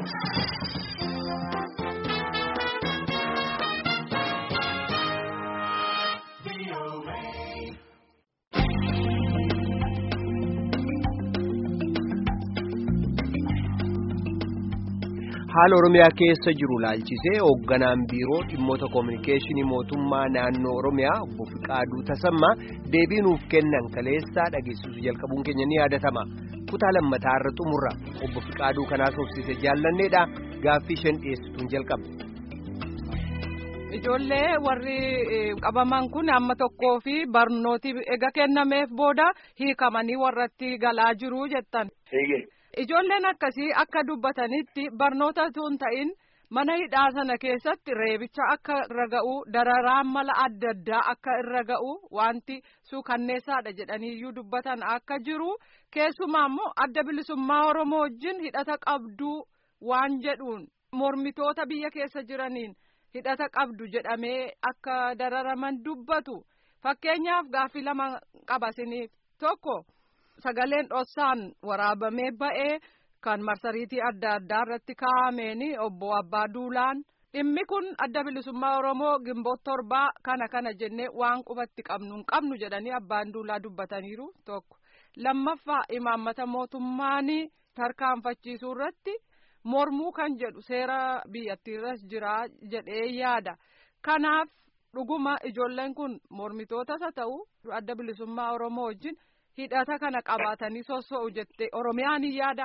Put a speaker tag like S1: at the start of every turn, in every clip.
S1: haala oromiyaa keessa jiru laalchisee hoogganaan biiroo dhimmoota koominikeeshinii mootummaa naannoo oromiyaa obbo Fiqaaduu Tasammaa deebii nuuf kennan kaleessaa dhageessisu jalqabuun keenya ni yaadatama kutaa lammataa irra xumurra obbo Fiqaaduu kanaas hobsiise jaallanneedha gaaffii shan dhiyeessituun jalqaba.
S2: Ijoollee warri qabaman kun amma tokkoo fi barnooti ega kennameef booda hiikamanii warratti galaa jiru jettan. Ijoolleen akkasii akka dubbatanitti barnoota tun ta'in mana hidhaa sana keessatti reebicha akka irra ga'u dararaan mala adda addaa akka irra ga'u wanti suukanneessaadha jedhaniiyyuu dubbatan akka jiru keessumaa immoo adda bilisummaa Oromoo wajjin hidhata qabduu waan jedhuun mormitoota biyya keessa jiraniin hidhata qabdu jedhamee akka dararaman dubbatu fakkeenyaaf gaaffii lama qabasiniif tokko. Sagaleen dhossaan waraabamee ba'ee kan marsariitii adda addaa irratti kaa'ameen obbo Abbaa Duulaan dhimmi kun adda bilisummaa Oromoo gimboota torbaa kana kana jennee waan qubatti qabnu hin qabnu jedhanii Abbaan Duulaa dubbataniiru tokko lammaffaa imaammata mootummaan tarkaanfachiisuu irratti mormuu kan jedhu seera biyyattiirras jira jedhee yaada kanaaf dhuguma ijoolleen kun mormitootas haa ta'u adda bilisummaa Oromoo wajjin. hidhata kana qabaatanii soso'u jettee oromiyaan hin yaada.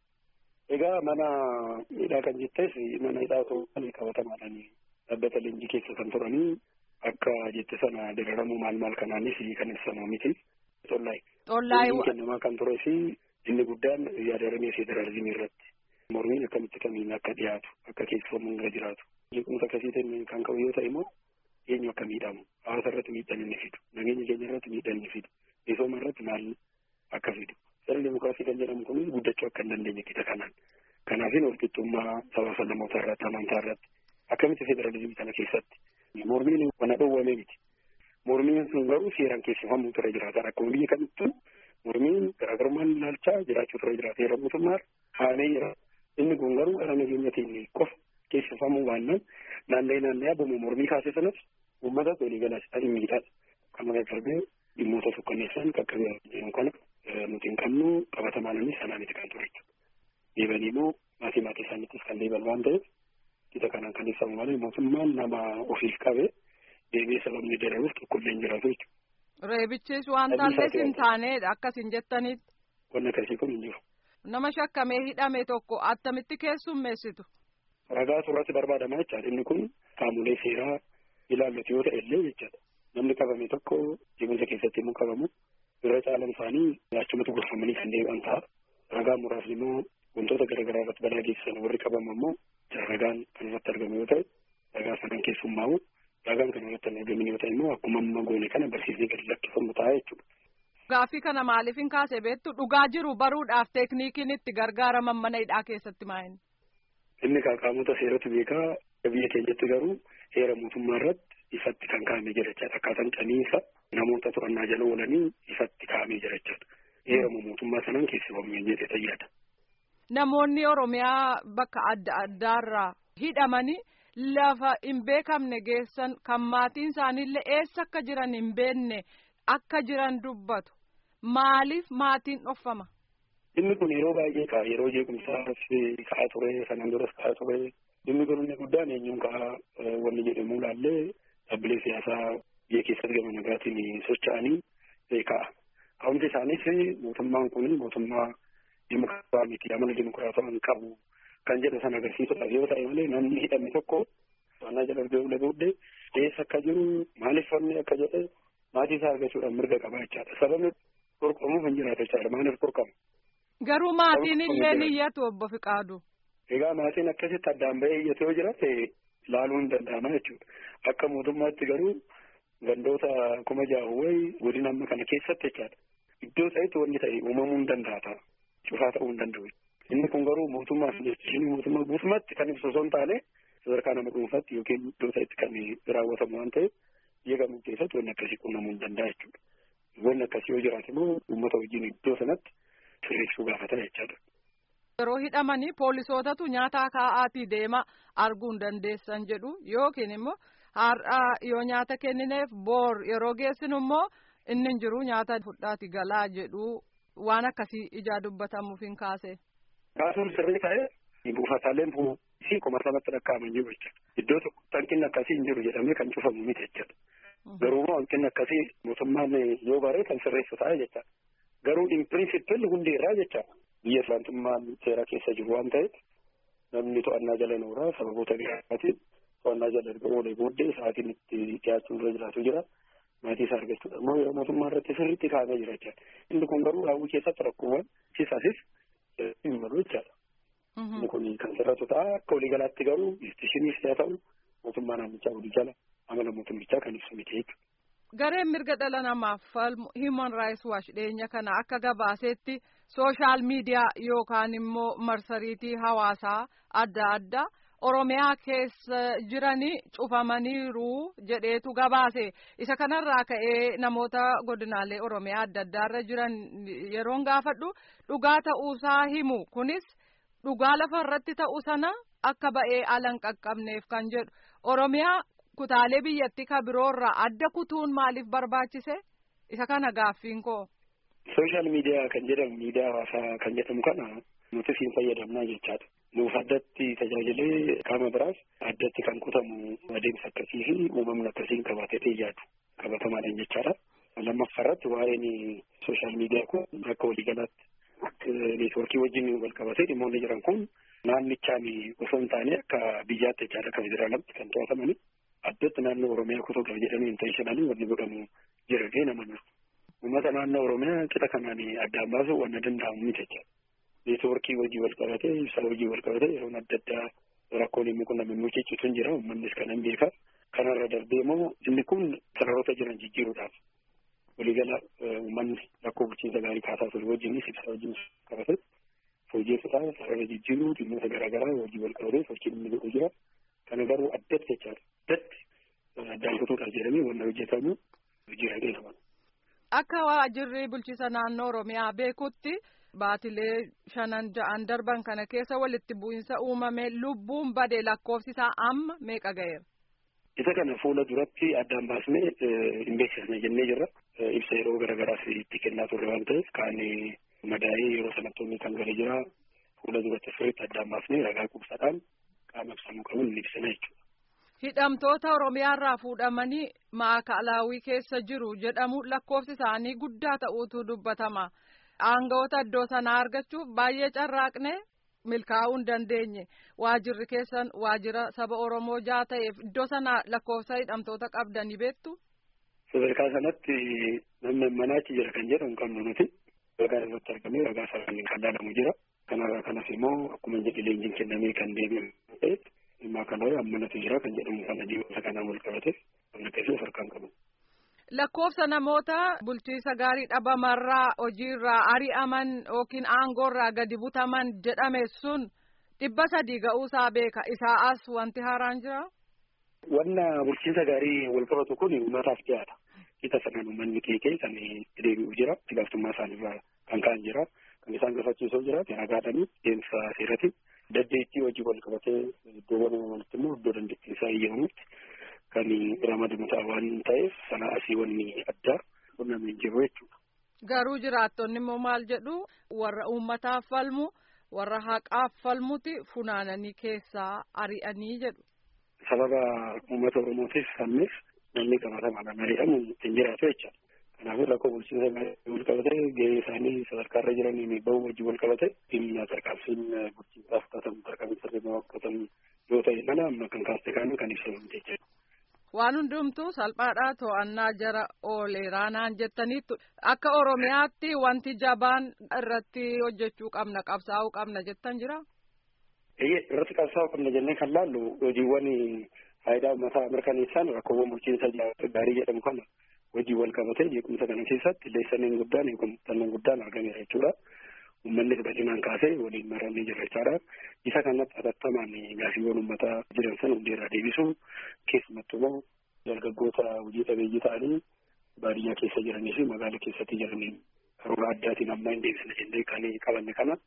S3: Egaa mana hidhaa kan jettes mana hidhaa osoo hin qabatamaadhaan dhaabbata leenjii keessa kan turanii akka jette sana dararamuu maal maal kanaanis kan ibsamu miti. Xollaay.
S2: Xollaay.
S3: kennamaa kan tures inni guddaan yaadaramee federaalizimii irratti mormiin akkamitti kamiin akka dhiyaatu akka keessummaan irra jiraatu. Jeequmsa akkasiitiin kan qabu yoo ta'e immoo eenyu akka miidhamu hawaasa irratti miidhaan inni fidu nageenya keenya irratti miidhaan inni fidu. misooma irratti maal akka fidu sirna dimokiraasii kan jedhamu kun guddachuu akka hin dandeenye kita kanaan kanaafin walqixxummaa sabaa namoota irratti amantaa irratti akkamitti federaalizimii kana keessatti mormiin wana dhoowwame miti mormiin sun garuu seeraan keessifamuu ture jiraata akkuma biyya kamittuu mormiin garaagarummaan ilaalchaa jiraachuu ture jiraata heera mootummaa haamee jira inni kun garuu gara nageenyatiin qofa keessifamuu baannaan naanna'ee naanna'ee abbuma mormii kaase sanas uummata walii galaas ta'in miidhaadha kan maqaa dhimmoota sukkanneessaan qaqqabee jiran kana nuti hin qabnu qabatamaananis sanaaniti kan ture deebanii immoo maatii maatii isaaniittis kan deeban waan ta'eef kita kanaan kan ibsamu malee mootummaan nama ofiif qabe deemee sababni dararuuf tokkollee hin jiraatu jechuudha.
S2: Reebichis waan taallees hin taaneedha akkas hin jettanitti.
S3: Wanni akkasii kun hin jiru.
S2: Nama shakkamee hidhame tokko attamitti keessummeessitu.
S3: Ragaa surratti barbaadama jechaadha inni kun qaamolee seeraa ilaallatu yoo ta'e illee jechaadha. namni qabame tokko jeequmsa keessatti immoo qabamu irra caalan isaanii achumatti gorfamanii kan deebi'an ta'a. Ragaan muraasni immoo wantoota garaagaraa irratti balaa geessisan warri qabamu immoo ragaan kan irratti argamu yoo ta'e ragaa sana kan keessummaa'u ragaan kan irratti hin argamin yoo ta'e immoo akkuma amma goone kana barsiisnee gadi lakkifamu ta'a jechuudha.
S2: Gaaffii kana maaliif hin kaase beektu dhugaa jiru baruudhaaf teekniikiin itti gargaaraman mana hidhaa keessatti maa'in.
S3: Inni qaamota seeratu beekaa biyya keenyatti garuu heera mootummaa irratti ifatti kan kaa'amee jira jechaadha. Akkaataan camiinsa namoota to'annaa jala oolanii ifatti kaa'amee jira jechaadha. Heerama mootummaa sanaan keessifamuu hin jedhe tayyaadha.
S2: Namoonni Oromiyaa bakka adda addaarraa hidhamanii lafa hin beekamne geessan kan maatiin isaaniillee eessa akka jiran hin beekne akka jiran dubbatu. Maaliif maatiin dhoffama?
S3: Inni kun yeroo baay'ee ka'a. Yeroo jeequmsaas ka'aa ture, sanaan duras ka'aa ture. Inni kun inni guddaan eenyuun ka'a wanni jedhamu laallee dhaabbilee siyaasaa biyya keessatti gama nagaatiin socho'anii ka'a. Ka'umsi isaaniis mootummaan kun mootummaa dimokiraataa miti amala dimokiraataa hin qabu kan jedhu sana agarsiisuudhaaf yoo ta'e malee namni hidhame tokko to'annaa jala erga booddee eessa akka jiru maaliif wanni akka jedhe maatii isaa argachuudhaan mirga qaba jechaadha. Sababni qorqamuuf hin jiraatu jechaadha. Maaliif qorqamu?
S2: Garuu maatiin illee ni iyyatu obbo Fiqaadu.
S3: Egaa maatiin akkasitti addaan ba'ee iyyatu yoo jiraate laaluu hin danda'ama jechuudha. Akka mootummaatti garuu gandoota kuma jaa'u wayi godina amma kana keessatti jechaadha. Iddoo isaatti wanni ta'e uumamuu hin danda'a. Cufaa ta'uu hin danda'u. Inni kun garuu mootummaa fi mootummaa guutummaatti kan ibsu osoo hin taane sadarkaa nama dhuunfaatti yookiin iddoo isaatti kan raawwatamu waan ta'eef biyya kamuu keessatti wanni akkasii qunnamuu hin danda'a jechuudha. Wanni akkasii yoo jiraate immoo uummata wajjin iddoo sanatti sirreessuu gaafata jechaadha.
S2: yeroo hidhamanii poolisootatu nyaata kaa'aatii deema arguu hin dandeessan jedhu yookiin immoo har'a yoo nyaata kennineef boor yeroo geessinu immoo inni hin jiru nyaata fudhaati galaa jedhu waan akkasii ijaa dubbatamuuf hin kaase.
S3: Kaasuun sirrii ta'ee buufataaleen fi qomarsamatti lakkaa'aman jiru jechuudha. Iddoo tokko hanqinni akkasii hin jiru jedhamee kan cufamu miti jechuudha. Garuu hanqinni akkasii mootummaan yoo baree kan sirreessu ta'a jecha. Garuu in pirinsipil hundi irraa jecha biyya islaantummaan seera keessa jiru waan ta'eef namni to'annaa jala nooraa sababoota garaagaraatiin to'annaa jala erga oolee booddee sa'aatiin itti dhiyaachuun irra jiraatu jira. Maatii isaa argachuudha. Ammoo yeroo mootummaa irratti sirriitti kaa'amee jira jechaadha. Inni kun garuu raawwii keessatti rakkoowwan siisaafis hin malu jechaadha. Inni kun kan sirratu ta'a. Akka waliigalaatti garuu istiishiniis haa ta'u mootummaa naannichaa walii jala amala mootummichaa kan ibsu miti jechuudha.
S2: Gareen mirga dhala namaaf falmu Human Rights Watch dhiyeenya kana akka gabaasetti sooshaal miidiyaa yookaan immoo marsariitii hawaasaa adda addaa Oromiyaa keessa jiranii cufamaniiru jedheetu gabaase. Isa kanarraa ka'ee namoota godinaalee Oromiyaa adda addaarra jiran yeroon gaafadhu dhugaa ta'uusaa himu. Kunis dhugaa lafa irratti ta'u sana akka ba'ee ala hin qaqqabneef kan jedhu. Oromiyaa kutaalee biyyattii ka biroorraa adda kutuun maaliif barbaachise? Isa kana gaaffiin koo.
S3: Sooshaal miidiyaa kan jedhamu miidiyaa hawaasaa kan jedhamu kana nuti siin fayyadamnaa jechaadha. Nuuf addatti tajaajilee qaama biraas addatti kan kutamu adeemsa akkasii fi uumamni akkasiin qabaatee yaadu qabatamaadhaan jechaadha. Lammaffaa irratti waa'een sooshaal miidiyaa kun akka waliigalaatti neetwoorkii wajjin wal qabatee dhimmoonni jiran kun naannichaan osoo hin taane akka biyyaatti jechaadha akka federaalaatti kan to'atamani. Addatti naannoo Oromiyaa kutuudhaaf jedhanii intentionally wanni godhamu jira nama jiru. Uummata naannoo Oromiyaa qixa kanaan addaan baasuu wanna danda'amu miti jechaadha. neetwoorkii wajjii wal qabatee ibsaa wajjii wal qabatee yeroon adda addaa rakkoon immoo kun namni ciccitu jira uummannis kanan beeka kanarra darbee immoo inni kun sararoota jiran jijjiiruudhaaf waliigala uummanni rakkoo bulchiinsa gaarii kaasaa ture wajjinis ibsaa wajjin qabate fooyyessuudhaaf sarara jijjiiruu dhimmoota garaagaraa wajjii wal qabatee sochiin inni godhu jira kana garuu addatti jechaadha addatti addaan kutuudhaaf jedhamee wanna hojjetamu jira jedhama.
S2: Akka waajjirri bulchiinsa naannoo Oromiyaa beekutti baatilee shanan ja'an darban kana keessa walitti bu'iinsa uumame lubbuun bade lakkoofsi isaa amma meeqa ga'eera.
S3: Isa kana fuula duratti addaan baasnee hin beeksisne jennee jirra. Ibsa yeroo garaagaraas itti kennaa turre waan ta'eef kaan madaa'ee yeroo sanattoonni kan gale jira. Fuula duratti sirriitti addaan baasnee ragaa quubsaadhaan qaama ibsamuu qabuun ni ibsina jechuudha.
S2: Hidhamtoota Oromiyaarraa fuudhamanii maakalaawii keessa jiru jedhamu lakkoofsi isaanii guddaa ta'uutu dubbatama. Aangawoota iddoo sanaa argachuuf baay'ee carraaqne milkaa'uu hin dandeenye waajirri keessan waajira saba Oromoo jaa ta'eef iddoo sana lakkoofsa hidhamtoota qabdanii beektu.
S3: Sadarkaa sanatti namni manaachi jira kan jedhamu qabnu nuti ragaa irratti argamee ragaa sararaan kan ilaalamu jira. Kanarraa kanas immoo akkuma jedhe leenjiin kennamee kan deebi'u ta'e dhimma kana ammanatu jira kan jedhamu kan adeemsa kanaan wal qabate kan akkasii harkaan qabu.
S2: Lakkoofsa namoota bulchiinsa gaarii dhabamarraa hojiirraa ari'aman yookiin aangoorraa gadi butaman jedhame sun dhibba sadii ga'uusaa beeka isaa as wanti haaraan jira.
S3: Wanna bulchiinsa gaarii wal qabatu kun uummataaf dhiyaata. Qixa sanaan uummanni keekee kan deebi'u jira. Itti gaafatamummaa isaaniirraa kan ka'an jira. Kan isaan gaafachiisuu jira. Ragaadhanii deemsa seerati. Daddeettii hojii wal qabatee iddoowwan uumamanitti immoo iddoo dandeettii isaa eeyyamamutti kan ramadamu ta'a waan ta'eef sana asii wanni addaa qunnamee jiru jechuudha.
S2: Garuu jiraattonni immoo maal jedhu warra uummataaf falmu warra haqaaf falmuti funaananii keessaa ari'anii jedhu.
S3: Sababa uummata Oromootiif falmeef namni qabatamaadhaan ari'amu hin jiraatu jechaadha. Kanaafuu rakkoo bulchiinsa wal qabatee gahee isaanii sadarkaarra jiranii bahuu wajjin wal qabate dhimma tarkaanfiin bulchiinsaaf fudhatamu tarkaanfii sirriimaa fudhatamu yoo ta'e mana amma kan kaaste kaanii kan ibsamu jechuudha.
S2: Waan hundumtuu salphaadhaa to'annaa jara ooleeraa naan jettaniittu akka Oromiyaatti wanti jabaan irratti hojjechuu qabna qabsaa'uu qabna jettan jira.
S3: Eeyyee irratti qabsaa'uu qabna jennee kan laallu hojiiwwan faayidaa uummataa mirkaneessan rakkoowwan bulchiinsa gaarii jedhamu kana hojii wal qabatee jeequmsa kana keessatti leessaniin guddaan yookaan muuxannoon guddaan argameera jechuudha. Uummannis bal'inaan kaasee waliin marannee jira jechaadha. Isa kanatti atattamaan gaafiiwwan uummataa jiran sana hundeerraa deebisuu keessumattuu immoo dargaggoota hojii dhabeeyyii ta'anii baadiyyaa keessa jiranii fi magaala keessatti jiranii karoora addaatiin amma hin deebisne jennee kan qabanne kana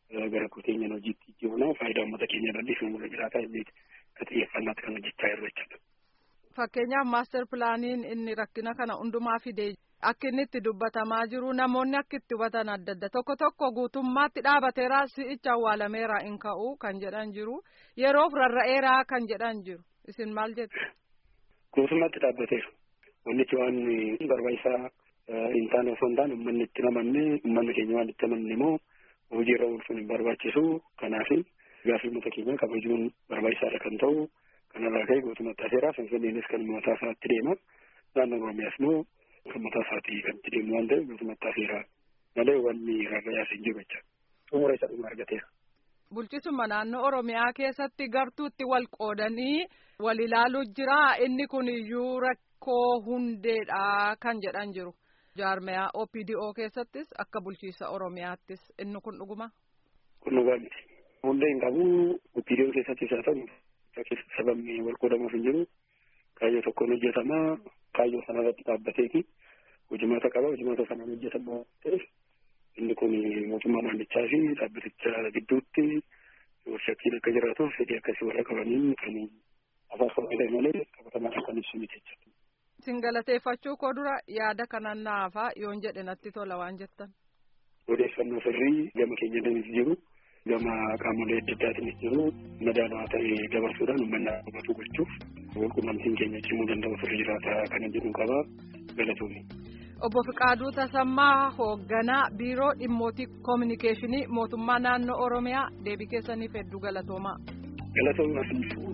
S3: gara kuteenyaan hojiitti jijjiiruna faayidaa uummata keenya irratti fi uummata jiraataa inni akka xiyyeeffannaatti kan hojjechaa jiru jechuudha.
S2: Fakkeenyaaf maaster pilaaniin inni rakkina kana hundumaa fide akka inni itti dubbatamaa jiru namoonni akka itti hubatan adda adda tokko tokko guutummaatti dhaabateera si'icha awwaalameera hin ka'u kan jedhan jiru yeroof rarra'eera kan jedhan jiru isin maal jettu.
S3: Guutummaatti dhaabbateera. Wannichi waan barbaachisaa hin taane osoo hin taane uummanni itti namanne uummanni keenya waan itti amanne immoo hojiirra oolchuun hin barbaachisu kanaaf gaaffii uummata keenya kabajuun barbaachisaadha kan ta'u kanarraa ka'e guutummaatti hafeera finfinneenis kan mataa isaatti deema naannoo oromiyaas immoo kan mataa isaatii kan itti deemu waan ta'eef guutummaatti hafeera malee wanni rarra'aas hin jiru jecha xumura isa dhuma argateera.
S2: Bulchisuma naannoo Oromiyaa keessatti gartuutti wal qoodanii wal ilaaluu jira inni kun iyyuu rakkoo hundeedha kan jedhan jiru. Jaarmiyaa OPDO keessattis akka bulchiisa Oromiyaattis inni kun dhuguma.
S3: Kun dhugaa miti. Hundee hin qabu OPDO keessattis haa ta'u sababni wal qoodamuuf hin jiru kaayyoo tokkoon hojjetamaa kaayyoo sanarratti dhaabbateeti hojimaata qaba hojimaata sanaan hojjetamaa ta'eef inni kun mootummaa naannichaa fi dhaabbaticha gidduutti shakkiin akka jiraatuuf fedhii akkasii warra qabaniin kan afaan qabatee malee qabatamaa kan ibsu miti jechuudha.
S2: Isin galateeffachuu koo dura yaada kanan naafaa yoon jedhe natti tola waan jettan.
S3: Odeeffannoo sirrii gama keenya danis jiru gama qaamolee adda addaatiinis jiru madaalawaa ta'ee dabarsuudhaan uummanni hubatu gochuuf walqunnamtiin keenya cimuu danda'u sirrii jiraata kana jedhu qaba galatoomii.
S2: Obbo Fiqaaduu Tasammaa hoogganaa biiroo dhimmootii koominikeeshinii mootummaa naannoo Oromiyaa deebii keessaniif hedduu galatoomaa.
S3: Galatoomaa.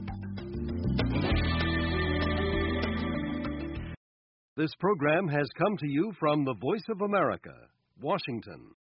S4: This program has come to you from the Voice of America, Washington.